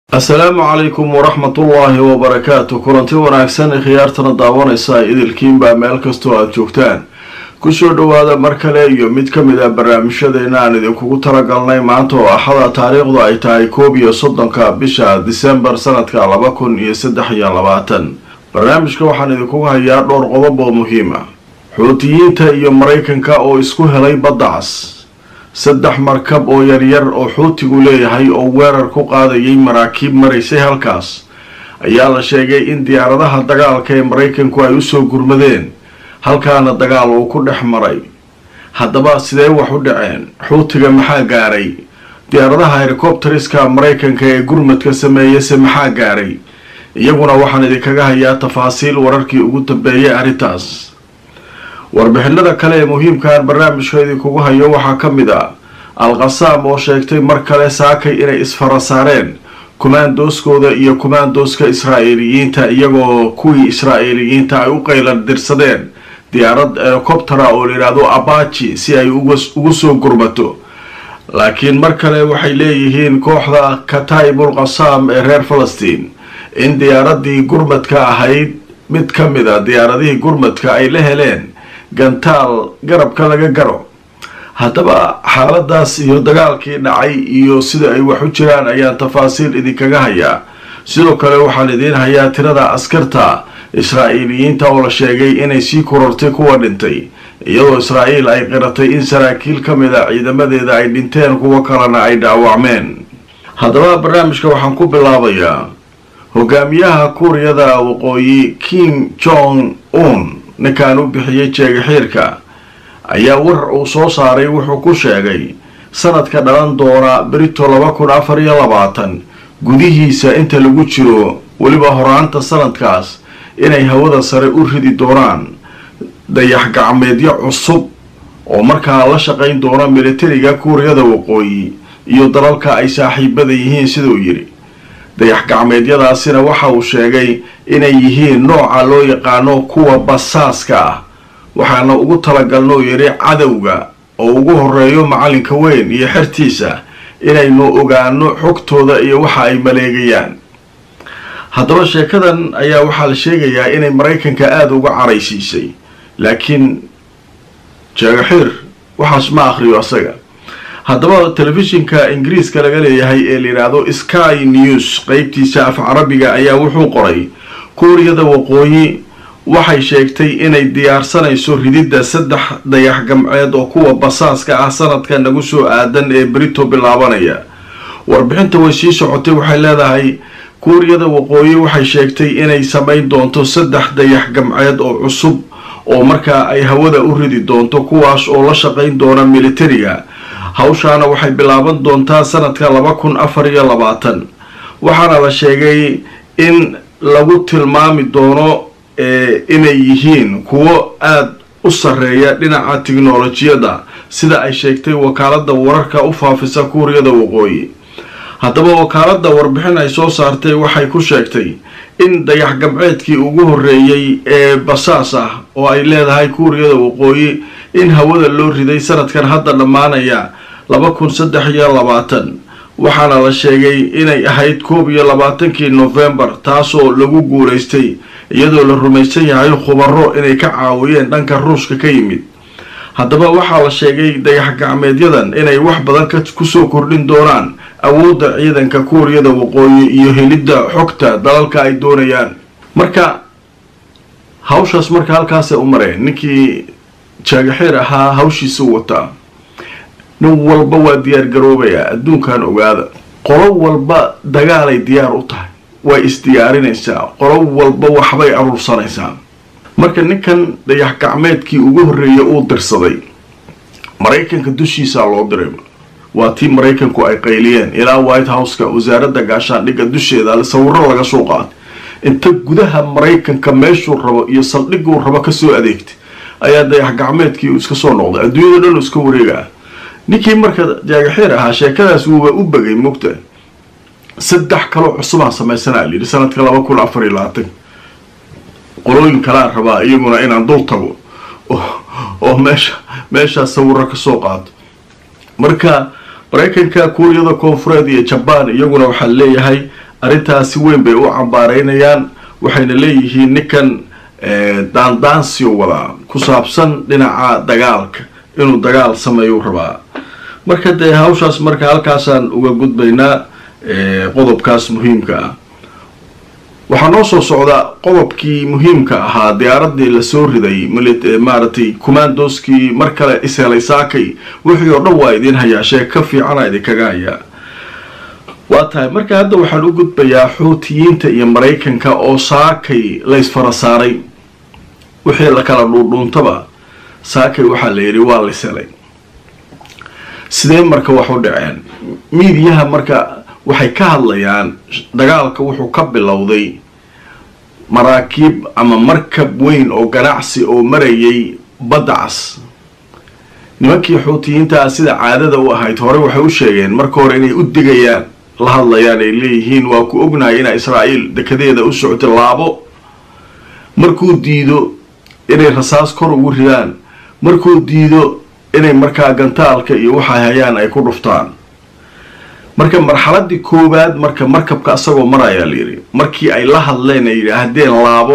assalaamu calaykum waraxmatullaahi wabarakaatu kulanti wanaagsan khiyaartana daawanaysa idilkiinbaa meel kastoo aada joogtaan kusoo dhowaada mar kale iyo mid ka mid ah barnaamijyadeena aan idinkugu talagalnay maanta oo axada taariikhdu ay tahay koob iyo soddonka bisha disembar sanadka laba kun iyo saddex iyo labaatan barnaamijka waxaan idinkugu hayaa dhowr qodob oo muhiim ah xuutiyiinta iyo maraykanka oo isku helay baddacas saddex markab oo yaryar oo xuutigu leeyahay oo weerar ku qaadayay maraakiib maraysay halkaas ayaa la sheegay in diyaaradaha dagaalka ee maraykanku ay usoo gurmadeen halkaana dagaal uu ku dhex maray haddaba sidee wax u dhaceen xuutiga maxaa gaaray diyaaradaha helikobteriska maraykanka ee gurmadka sameeyase maxaa gaaray iyaguna waxaan idinkaga hayaa tafaasiil wararkii ugu dambeeyay arrintaas warbixinada kale ee muhiimkaan barnaamijka idinkugu hayo waxaa ka mid ah al-qasaam oo sheegtay mar kale saakay inay isfara saareen kumaandooskooda iyo kumaandooska israa'iiliyiinta iyagoo kuwii israa'iiliyiinta ay u qaylan dirsadeen diyaarad helikobtera oo layidhaahdo abaji si ay ugu soo gurmato laakiin mar kale waxay leeyihiin kooxda kataibul qasaam ee reer falastiin in diyaaradii gurmadka ahayd mid ka mid a diyaaradihii gurmadka ay la heleen gantaal garabka laga garo haddaba xaaladaas iyo dagaalkii dhacay iyo sida ay wax u jiraan ayaan tafaasiil idinkaga hayaa sidoo kale waxaan idiin hayaa tirada askarta israa'iiliyiinta oo la sheegay inay sii korortay kuwa dhintay iyadoo israa'iil ay qiratay in saraakiil ka mid a ciidamadeeda ay dhinteen kuwo kalena ay dhaawacmeen haddaba barnaamijka waxaan ku bilaabayaa hogaamiyaha kuuriyada waqooyi kim jong un ninkan u bixiyey jeegaxiirka ayaa war uu soo saaray wuxuu ku sheegay sanadka dhalan doona berito laba kun afar iyo labaatan gudihiisa inta lagu jiro weliba horaanta sanadkaas inay hawada sare u ridi doonaan dayax gacmeedyo cusub oo markaa la shaqayn doona militariga kuuriyada waqooyi iyo dalalka ay saaxiibada yihiin siduu yidhi dayax gacmeedyadaasina waxa uu sheegay inay yihiin nooca loo yaqaano kuwa basaaska ah waxaana ugu talagalnoo yidhi cadowga oo ugu horeeyo macalinka weyn iyo xertiisa inaynu ogaano xogtooda iyo waxa ay maleegayaan haddaba sheekadan ayaa waxaa la sheegayaa inay maraykanka aada uga caraysiisay laakiin jeegaxiir waxaas ma akhriyo asaga haddaba telefishinka ingiriiska laga leeyahay ee layidhaahdo sky news qeybtiisa af carabiga ayaa wuxuu qoray kuuriyada waqooyi waxay sheegtay inay diyaarsanayso rididda saddex dayax gamceed oo kuwa basaaska ah sanadka nagu soo aadan ee brito bilaabanaya warbixinta way sii socotay waxay leedahay kuuriyada waqooyi waxay sheegtay inay samayn doonto saddex dayax gamceed oo cusub oo markaa ay hawada u ridi doonto kuwaas oo la shaqayn doona militariga hawshaana waxay bilaaban doontaa sanadka laba kun afar iyo labaatan waxaana la sheegay in lagu tilmaami doono inay yihiin kuwo aada u sarreeya dhinaca tiknolojiyadda sida ay sheegtay wakaalada wararka u faafisa kuuriyada waqooyi haddaba wakaalada warbixin ay soo saartay waxay ku sheegtay in dayax gamceedkii ugu horreeyey ee basaas ah oo ay leedahay kuuriyada waqooyi in hawada loo riday sanadkan hadda dhammaanaya laba kun saddex iyo labaatan waxaana la sheegay inay ahayd koob iyo labaatankii nofembar taasoo lagu guulaystay iyadoo la rumaysan yahay khubaro inay ka caawiyeen dhanka ruushka ka yimid haddaba waxaa la sheegay dayax gacmeedyadan inay wax badan kusoo kordhin doonaan awoodda ciidanka kuuriyada waqooyi iyo helidda xogta dalalka ay doonayaan marka hawshaas marka halkaasay u mareen ninkii jaagaxiir ahaa hawshiisuu wataa nin walba waa diyaar garoobayaa adduunkan ogaada qolo walba dagaalay diyaar u tahay way isdiyaarinaysaa qolo walba waxbay aruursanaysaa marka ninkan dayax gacmeedkii ugu horreeyay uu dirsaday maraykanka dushiisaa loo diray waa tii maraykanku ay qayliyeen ilaa white houseka wasaaradda gaashaandhigga dusheeda sawiro laga soo qaatay inta gudaha maraykanka meeshuu rabo iyo saldhiguu rabo kasoo adeegtay ayaa dayax gacmeedkii uu iska soo noqday adduunyada dhan uu iska wareegaa ninkii marka jaagaxiir ahaa sheekadaas wuuba u begay mogta saddex kaloo cusubaan samaysanaa layidhi sanadka laba kun afar iyo labaatan qolooyin kalaa rabaa iyaguna inaan dul tago oo meesha meeshaas sawiro kasoo qaato marka maraykanka kuuriyada koonfureed iyo jabaan iyaguna waxaa leeyahay arrintaasi weyn bay u cambaareynayaan waxayna leeyihiin ninkan daandaansiyo wadaa ku saabsan dhinaca dagaalka inuu dagaal sameeyuu rabaa marka dee hawshaas marka halkaasaan uga gudbaynaa qodobkaas muhiimka ah waxaa noo soo socda qodobkii muhiimka ahaa diyaaradii lasoo riday maaragtay commandoskii mar kale ishelay saakay wixii oo dhan waa idiin hayaa sheeg ka fiicana idinkaga hayaa waa tahay marka hadda waxaan u gudbayaa xuutiyiinta iyo maraykanka oo saakay laysfara saaray wixii la kala dhuundhuuntaba saakay waxaa la yidhi waa layshelay sidee marka wax u dhaceen miidiyaha marka waxay ka hadlayaan dagaalka wuxuu ka bilowday maraakiib ama markab weyn oo ganacsi oo marayay badda cas nimankii xuutiyiintaa sida caadada u ahayd hore waxay u sheegeen marka hore inay u digayaan la hadlayaan ay leeyihiin waa ku ognahay inaa israa'iil dekedeeda u socota laabo markuu diido inay rasaas kor ugu ridaan markuu diido inay markaa gantaalka iyo waxay hayaan ay ku dhuftaan marka marxaladii koowaad marka markabka asagoo marayaa layidhi markii ay la hadleen ay yidhaahdeen laabo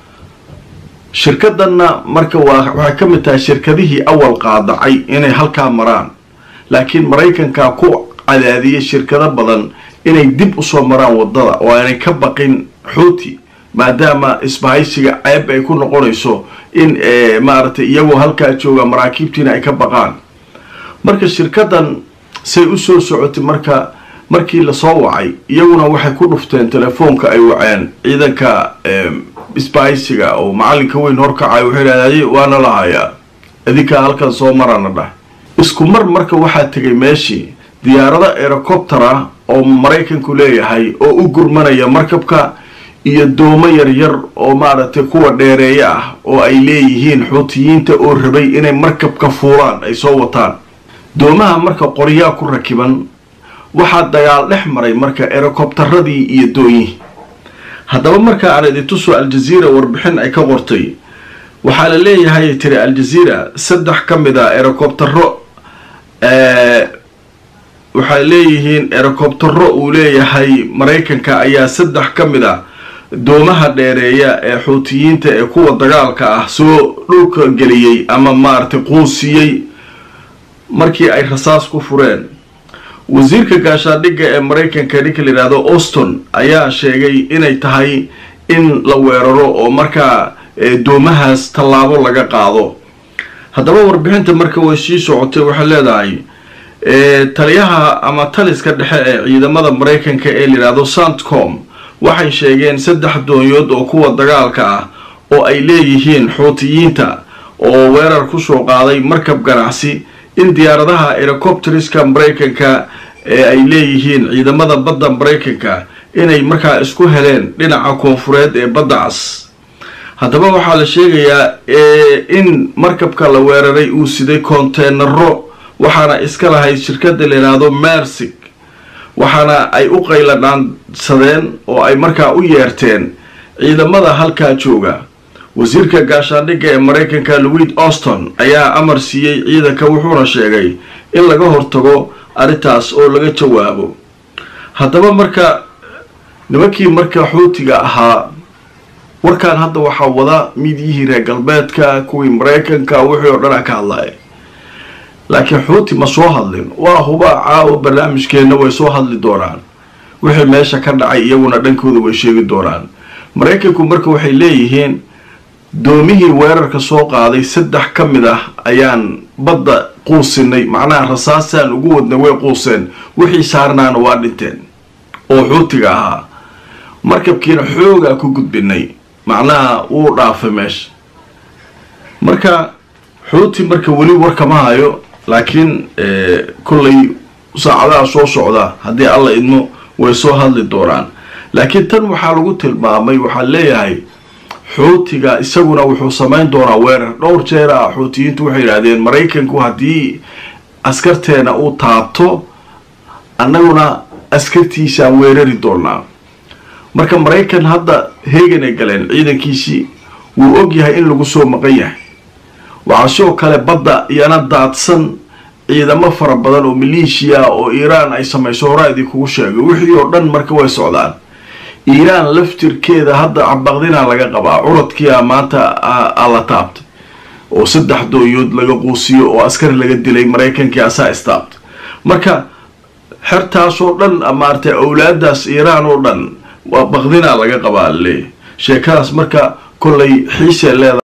shirkadanna marka waa waxay ka mid tahay shirkadihii awal qaadacay inay halkaa maraan laakiin maraykanka ku cadaadiyay shirkado badan inay dib usoo maraan wadada oo aanay ka baqin xuuti maadaama isbahaysiga ceeb ay ku noqonayso in maaragtay iyagoo halkaa jooga maraakiibtiina ay ka baqaan marka shirkadan say usoo socotay marka markii lasoo wacay iyaguna waxay ku dhufteen telefoonka ay waceen ciidanka isbahaysiga oo macalinka weyn horkacay wuxuu idhahday waana la hayaa idinkaa halkan soo marana dhah isku mar marka waxaa tegay meeshii diyaarado erocoptera oo maraykanku leeyahay oo u gurmanaya markabka iyo doomo yaryar oo maaragtay kuwa dheereeye ah oo ay leeyihiin xuutiyiinta oo rabay inay markabka fuulaan ay soo wataan doomaha marka qoryaa ku rakiban waxaa dagaal dhex maray marka erocoptaradii iyo doonyihii haddaba marka aan idintuso aljaziira warbixin ay ka qortay waxaa la leeyahay tiri aljaziira saddex ka mid a erocoptero waxay leeyihiin erocoptero uu leeyahay maraykanka ayaa saddex ka mid a doomaha dheereeya ee xuutiyiinta ee kuwa dagaalka ah soo dhulka geliyey ama maaragtay quusiyey markii ay rasaas ku fureen wasiirka gaashaandhigga ee maraykanka ninka la yidhaahdo auston ayaa sheegay inay tahay in la weeraro oo markaa doomahaas tallaabo laga qaado haddaba warbixinta marka way sii socotay waxay leedahay taliyaha ama taliska dhexe ee ciidamada maraykanka ee la yidhaahdo santcom waxay sheegeen saddex doonyood oo kuwa dagaalka ah oo ay leeyihiin xuutiyiinta oo weerar kusoo qaaday markab ganacsi in diyaaradaha erocopteriska maraykanka ee ay leeyihiin ciidamada badda maraykanka inay markaa isku heleen dhinaca koonfureed ee badda cas haddaba waxaa la sheegayaa in markabka la weeraray uu siday konteenaro waxaana iska lahayd shirkada la yidhaahdo mersig waxaana ay u qayladhaansadeen oo ay markaa u yeerteen ciidamada halkaa jooga wasiirka gaashaandhigga ee maraykanka louis auston ayaa amar siiyey ciidanka wuxuuna sheegay in laga hortago arrintaas oo laga jawaabo haddaba marka nimankii marka xuutiga ahaa warkaan hadda waxaa wada midyihii reer galbeedka kuwii maraykanka wixii oo dhanaa ka hadlaya laakiin xuuti ma soo hadlin waa hubaa caawa barnaamijkeenna way soo hadli doonaan wixii meesha ka dhacay iyaguna dhankooda way sheegi doonaan maraykanku marka waxay leeyihiin doomihii weerarka soo qaaday saddex ka mid ah ayaan badda quusinay macnaha rasaasaan ugu wadnay way quuseen wixii saarnaana waa dhinteen oo xuutiga ahaa markabkiina xoogaa ku gudbinay macnaha wuu dhaafay meesha marka xuuti marka weli warkama hayo laakiin kollay saacadaha soo socda haddii alla idmo way soo hadli doonaan laakiin tan waxaa lagu tilmaamay waxaa leeyahay xuutiga isaguna wuxuu samayn doonaa weerar dhowr jeer ah xuutiyiintu waxay yidhaahdeen maraykanku haddii askarteena uu taabto annaguna askartiisaan weerari doonaa marka maraykan hadda heeganay galeen ciidankiisii wuu og yahay in lagu soo maqan yahay waxaa sidoo kale badda iyana daadsan ciidamo fara badan oo maleeshiya oo iiraan ay samayso horaa idinkugu sheegay wixii oo dhan marka way socdaan iiraan laftirkeeda hadda baqdinaa laga qabaa curadkiia maanta la taabtay oo saddex dooyood laga quusiyo oo askari laga dilay maraykankii asaa istaabtay marka xertaasoo dhan maaragtay awlaadaas iiraan oo dhan waa baqdinaa laga qabaa leeyahy sheekadaas marka kollay xiisee leedahay